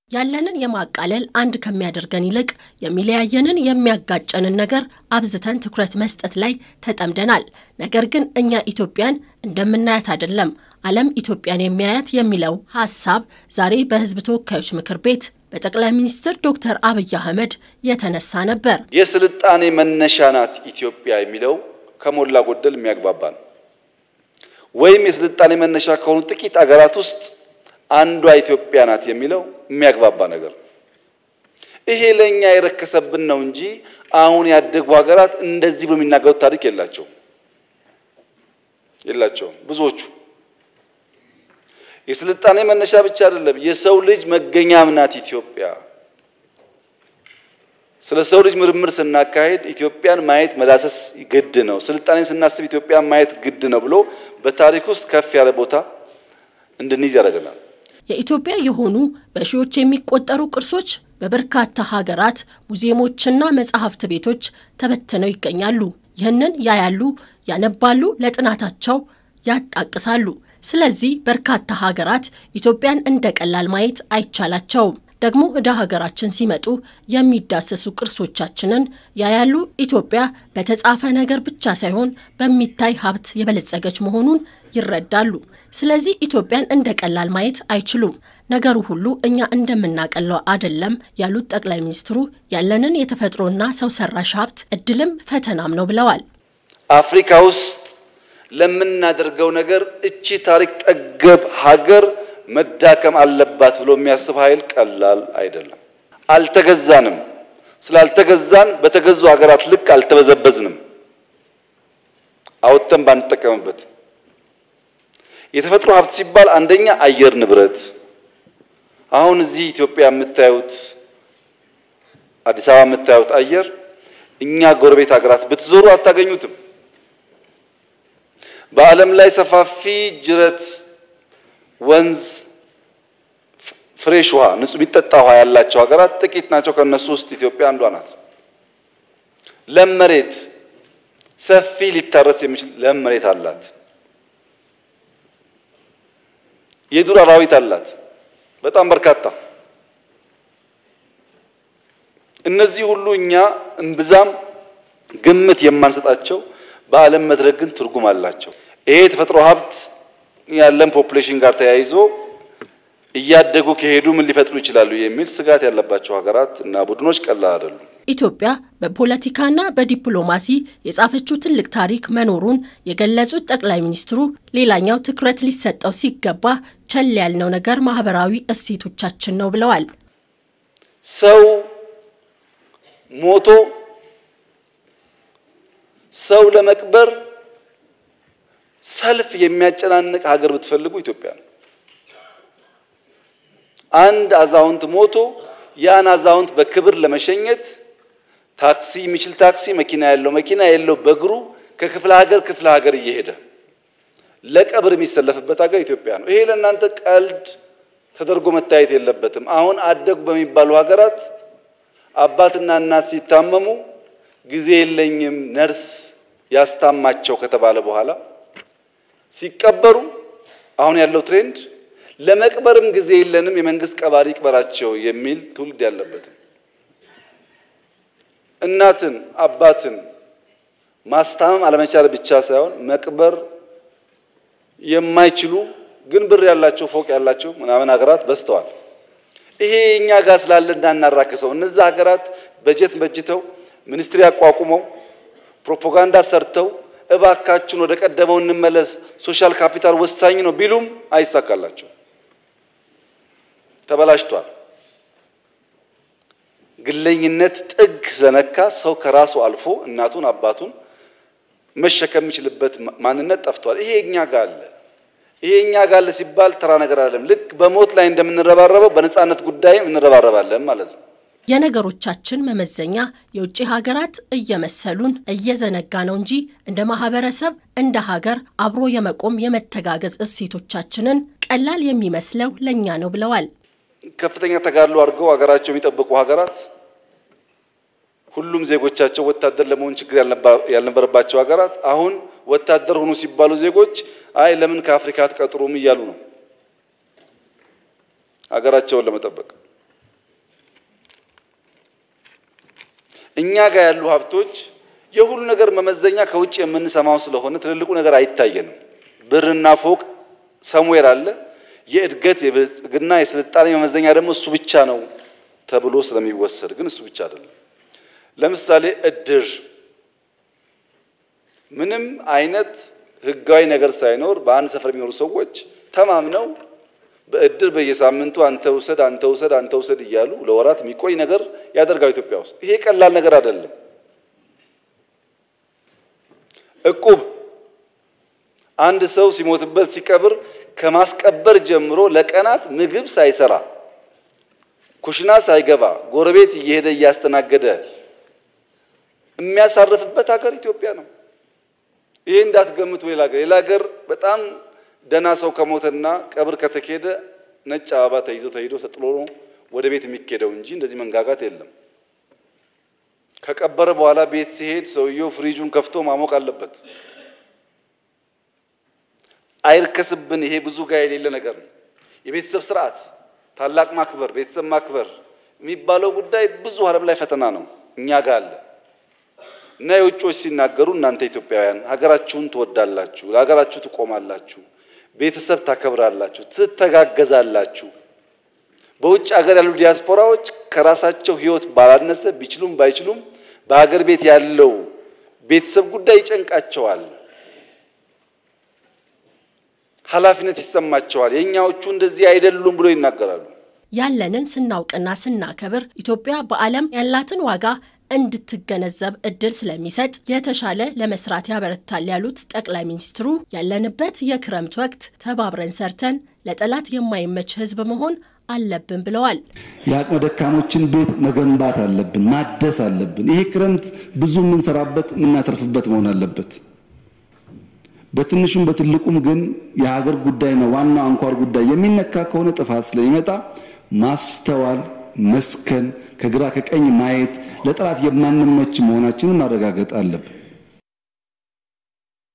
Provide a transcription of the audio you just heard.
ያለንን የማቃለል አንድ ከሚያደርገን ይልቅ የሚለያየንን የሚያጋጨንን ነገር አብዝተን ትኩረት መስጠት ላይ ተጠምደናል። ነገር ግን እኛ ኢትዮጵያን እንደምናያት አይደለም ዓለም ኢትዮጵያን የሚያያት የሚለው ሀሳብ ዛሬ በሕዝብ ተወካዮች ምክር ቤት በጠቅላይ ሚኒስትር ዶክተር አብይ አህመድ የተነሳ ነበር። የስልጣኔ መነሻ ናት ኢትዮጵያ የሚለው ከሞላ ጎደል የሚያግባባ ነው። ወይም የስልጣኔ መነሻ ከሆኑ ጥቂት አገራት ውስጥ አንዷ ኢትዮጵያ ናት የሚለው የሚያግባባ ነገር ነው። ይሄ ለእኛ የረከሰብን ነው እንጂ አሁን ያደጉ ሀገራት እንደዚህ በሚናገሩት ታሪክ የላቸውም የላቸውም። ብዙዎቹ የስልጣኔ መነሻ ብቻ አይደለም፣ የሰው ልጅ መገኛም ናት ኢትዮጵያ። ስለ ሰው ልጅ ምርምር ስናካሄድ ኢትዮጵያን ማየት መዳሰስ ግድ ነው። ስልጣኔን ስናስብ ኢትዮጵያን ማየት ግድ ነው ብሎ በታሪክ ውስጥ ከፍ ያለ ቦታ እንድንይዝ ያደርገናል። የኢትዮጵያ የሆኑ በሺዎች የሚቆጠሩ ቅርሶች በበርካታ ሀገራት ሙዚየሞችና መጻሕፍት ቤቶች ተበትነው ይገኛሉ። ይህንን ያያሉ፣ ያነባሉ፣ ለጥናታቸው ያጣቅሳሉ። ስለዚህ በርካታ ሀገራት ኢትዮጵያን እንደ ቀላል ማየት አይቻላቸውም። ደግሞ ወደ ሀገራችን ሲመጡ የሚዳሰሱ ቅርሶቻችንን ያያሉ። ኢትዮጵያ በተጻፈ ነገር ብቻ ሳይሆን በሚታይ ሀብት የበለጸገች መሆኑን ይረዳሉ። ስለዚህ ኢትዮጵያን እንደ ቀላል ማየት አይችሉም። ነገሩ ሁሉ እኛ እንደምናቀለው አይደለም ያሉት ጠቅላይ ሚኒስትሩ ያለንን የተፈጥሮና ሰው ሰራሽ ሀብት እድልም ፈተናም ነው ብለዋል። አፍሪካ ውስጥ ለምናደርገው ነገር እቺ ታሪክ ጠገብ ሀገር መዳከም አለባት ብሎ የሚያስብ ኃይል ቀላል አይደለም። አልተገዛንም። ስላልተገዛን በተገዙ ሀገራት ልክ አልተበዘበዝንም። አውጥተን ባንጠቀምበት የተፈጥሮ ሀብት ሲባል አንደኛ አየር ንብረት፣ አሁን እዚህ ኢትዮጵያ የምታዩት አዲስ አበባ የምታዩት አየር እኛ ጎረቤት ሀገራት ብትዞሩ አታገኙትም። በዓለም ላይ ሰፋፊ ጅረት ወንዝ ፍሬሽ ውሃ ንጹህ የሚጠጣ ውሃ ያላቸው ሀገራት ጥቂት ናቸው። ከነሱ ውስጥ ኢትዮጵያ አንዷ ናት። ለም መሬት ሰፊ ሊታረስ የሚችል ለም መሬት አላት። የዱር አራዊት አላት በጣም በርካታ። እነዚህ ሁሉ እኛ እምብዛም ግምት የማንሰጣቸው በዓለም መድረክ ግን ትርጉም አላቸው። ይሄ የተፈጥሮ ሀብት ያለን ፖፑሌሽን ጋር ተያይዞ እያደጉ ከሄዱ ምን ሊፈጥሩ ይችላሉ የሚል ስጋት ያለባቸው ሀገራት እና ቡድኖች ቀላል አይደሉም። ኢትዮጵያ በፖለቲካና በዲፕሎማሲ የጻፈችው ትልቅ ታሪክ መኖሩን የገለጹት ጠቅላይ ሚኒስትሩ ሌላኛው ትኩረት ሊሰጠው ሲገባ ቸል ያልነው ነገር ማህበራዊ እሴቶቻችን ነው ብለዋል። ሰው ሞቶ ሰው ለመቅበር ሰልፍ የሚያጨናንቅ ሀገር ብትፈልጉ ኢትዮጵያ ነው። አንድ አዛውንት ሞቶ ያን አዛውንት በክብር ለመሸኘት ታክሲ የሚችል ታክሲ፣ መኪና ያለው መኪና የለው በእግሩ ከክፍለ ሀገር ክፍለ ሀገር እየሄደ ለቀብር የሚሰለፍበት ሀገር ኢትዮጵያ ነው። ይሄ ለእናንተ ቀልድ ተደርጎ መታየት የለበትም። አሁን አደጉ በሚባሉ ሀገራት አባትና እናት ሲታመሙ ጊዜ የለኝም ነርስ ያስታማቸው ከተባለ በኋላ ሲቀበሩ አሁን ያለው ትሬንድ ለመቅበርም ጊዜ የለንም የመንግስት ቀባሪ ይቅበራቸው የሚል ትውልድ ያለበት እናትን አባትን ማስታመም አለመቻል ብቻ ሳይሆን መቅበር የማይችሉ ግን ብር ያላቸው ፎቅ ያላቸው ምናምን ሀገራት በዝተዋል። ይሄ እኛ ጋር ስላለ እንዳናራክሰው እነዛ ሀገራት በጀት በጅተው ሚኒስትሪ አቋቁመው ፕሮፓጋንዳ ሰርተው እባካችን ወደ ቀደመው እንመለስ፣ ሶሻል ካፒታል ወሳኝ ነው ቢሉም አይሳካላቸው። ተበላሽቷል። ግለኝነት ጥግ ስለነካ ሰው ከራሱ አልፎ እናቱን አባቱን መሸከም የሚችልበት ማንነት ጠፍቷል። ይሄ እኛ ጋር አለ። ይሄ እኛ ጋር አለ ሲባል ተራ ነገር አይደለም። ልክ በሞት ላይ እንደምንረባረበው በነጻነት ጉዳይም እንረባረባለን ማለት ነው። የነገሮቻችን መመዘኛ የውጭ ሀገራት እየመሰሉን እየዘነጋ ነው እንጂ እንደ ማህበረሰብ እንደ ሀገር አብሮ የመቆም የመተጋገዝ እሴቶቻችንን ቀላል የሚመስለው ለእኛ ነው ብለዋል። ከፍተኛ ተጋድሎ አድርገው ሀገራቸው የሚጠብቁ ሀገራት ሁሉም ዜጎቻቸው ወታደር ለመሆን ችግር ያልነበረባቸው ሀገራት አሁን ወታደር ሆኑ ሲባሉ ዜጎች አይ ለምን ከአፍሪካ አትቀጥሩም እያሉ ነው ሀገራቸውን ለመጠበቅ እኛ ጋር ያሉ ሀብቶች የሁሉ ነገር መመዘኛ ከውጭ የምንሰማው ስለሆነ ትልልቁ ነገር አይታየንም። ብርና ፎቅ ሰሙዌር አለ። የእድገት የብልጽግና የስልጣኔ መመዘኛ ደግሞ እሱ ብቻ ነው ተብሎ ስለሚወሰድ ግን እሱ ብቻ አይደለም። ለምሳሌ እድር ምንም አይነት ህጋዊ ነገር ሳይኖር በአንድ ሰፈር የሚኖሩ ሰዎች ተማምነው በእድር በየሳምንቱ አንተ ውሰድ አንተ ውሰድ አንተ ውሰድ እያሉ ለወራት የሚቆይ ነገር ያደርጋል ኢትዮጵያ ውስጥ። ይሄ ቀላል ነገር አይደለም። እቁብ አንድ ሰው ሲሞትበት ሲቀብር ከማስቀበር ጀምሮ ለቀናት ምግብ ሳይሰራ ኩሽና ሳይገባ ጎረቤት እየሄደ እያስተናገደ የሚያሳርፍበት ሀገር ኢትዮጵያ ነው። ይሄ እንዳትገምቱ ሌላ ሀገር ሌላ ሀገር በጣም ደና ሰው ከሞተና ቀብር ከተኬደ ነጭ አበባ ተይዞ ተሄዶ ተጥሎ ነው ወደ ቤት የሚኬደው እንጂ እንደዚህ መንጋጋት የለም። ከቀበረ በኋላ ቤት ሲሄድ ሰውየው ፍሪጁን ከፍቶ ማሞቅ አለበት። አይርከስብን። ይሄ ብዙ ጋር የሌለ ነገር ነው። የቤተሰብ ስርዓት፣ ታላቅ ማክበር፣ ቤተሰብ ማክበር የሚባለው ጉዳይ ብዙ ዓለም ላይ ፈተና ነው። እኛ ጋር አለ እና የውጮች ሲናገሩ እናንተ ኢትዮጵያውያን ሀገራችሁን ትወዳላችሁ፣ ለሀገራችሁ ትቆማላችሁ፣ ቤተሰብ ታከብራላችሁ፣ ትተጋገዛላችሁ። በውጭ ሀገር ያሉ ዲያስፖራዎች ከራሳቸው ሕይወት ባላነሰ ቢችሉም ባይችሉም በሀገር ቤት ያለው ቤተሰብ ጉዳይ ይጨንቃቸዋል፣ ኃላፊነት ይሰማቸዋል። የእኛዎቹ እንደዚህ አይደሉም ብሎ ይናገራሉ። ያለንን ስናውቅና ስናከብር ኢትዮጵያ በዓለም ያላትን ዋጋ እንድትገነዘብ እድል ስለሚሰጥ የተሻለ ለመስራት ያበረታል ያሉት ጠቅላይ ሚኒስትሩ ያለንበት የክረምት ወቅት ተባብረን ሰርተን ለጠላት የማይመች ሕዝብ መሆን አለብን ብለዋል። የአቅመ ደካሞችን ቤት መገንባት አለብን፣ ማደስ አለብን። ይሄ ክረምት ብዙ የምንሰራበት የምናተርፍበት መሆን አለበት። በትንሹም በትልቁም ግን የሀገር ጉዳይና ዋናው አንኳር ጉዳይ የሚነካ ከሆነ ጥፋት ስለሚመጣ ማስተዋል መስከን ከግራ ከቀኝ ማየት ለጠላት የማንመች መሆናችንን ማረጋገጥ አለብን።